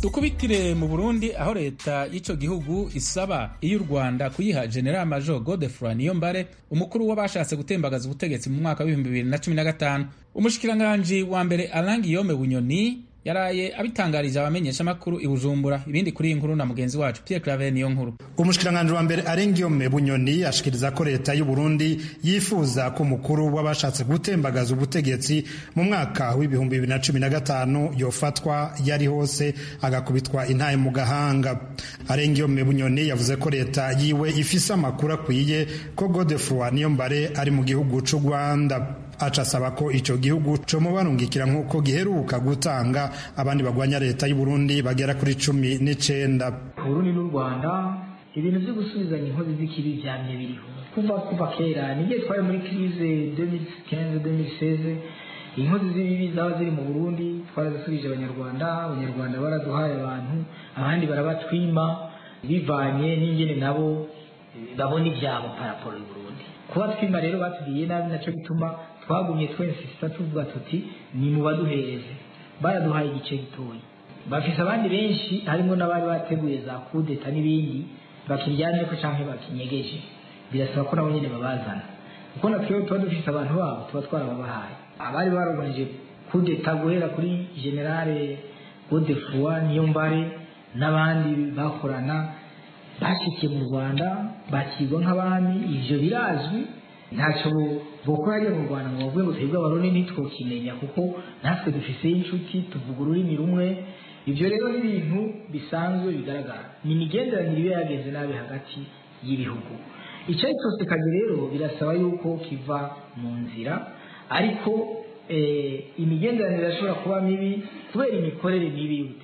dukubitire mu burundi aho leta y'ico gihugu isaba iyo u rwanda kuyiha general major godefroy niyombare umukuru w'abashatse gutembagaza ubutegetsi mu mwaka w'ibihumbi bibiri na cumi na gatanu umushikiranganji wa mbere alangi yome bunyoni yaraye abitangarije abamenyeshamakuru i bujumbura ibindi kuri iyi nkuru na mugenzi wacu pierre claver niyo nkuru umushikiranganji wa mbere arengiyome bunyoni ashikiriza ko leta y'u burundi yifuza ko umukuru w'abashatse gutembagaza ubutegetsi mu mwaka w'ibihumbi bibiri na cumi na gatanu yofatwa yari hose agakubitwa intaye mu gahanga arengiyome bunyoni yavuze ko leta yiwe ifise amakuru akwiye ko godefroy niyombare ari mu gihugu c'u rwanda aca asaba ko ico gihugu comubarungikira nk'uko giheruka gutanga abandi bagwanya leta y'u Burundi bagera kuri cumi n'icenda Burundi n'u Rwanda ibintu vyo gusubizanya inkozi z'ikibi vyamye biriho kuva kuva kera nigiye twari muri crise 2015-2016 inkozi z'ibibi zaba ziri mu Burundi twarazisubije abanyarwanda abanyarwanda baraduhaye abantu abandi barabatwima bivanye n'ingene nabo babona ivyabo paraporo y'u Burundi kuba twima rero batubwiye nabi naco bituma twagumye twensisita tuvuga tuti ni mu baduhereze baraduhaye igice gitoya bafise abandi benshi harimo n'abari bateguye za kudeta n'ibindi bakiryamye ko canke bakinyegeje birasaba ko nabo nyene babazana kuko natwewe tuba dufise abantu babo tuba twarababahaye abari baroganije kudeta guhera kuri generale godefroi niyombare n'abandi bakorana bashikiye mu rwanda bakirwa nk'abami ivyo birazwi ntacyo bokora hajya mu rwanda ngo bavuge ngo twebwe abarundi ntitwokimenya kuko natwe dufiseyo inshuti tuvuga ururimi rumwe ibyo rero ni ibintu bisanzwe bigaragara ni imigenderanire iba yagenze nabi hagati y'ibihugu icyo ari cyose kazi rero birasaba yuko kiva mu nzira ariko imigenderanire irashobora kuba mibi kubera imikorere mibi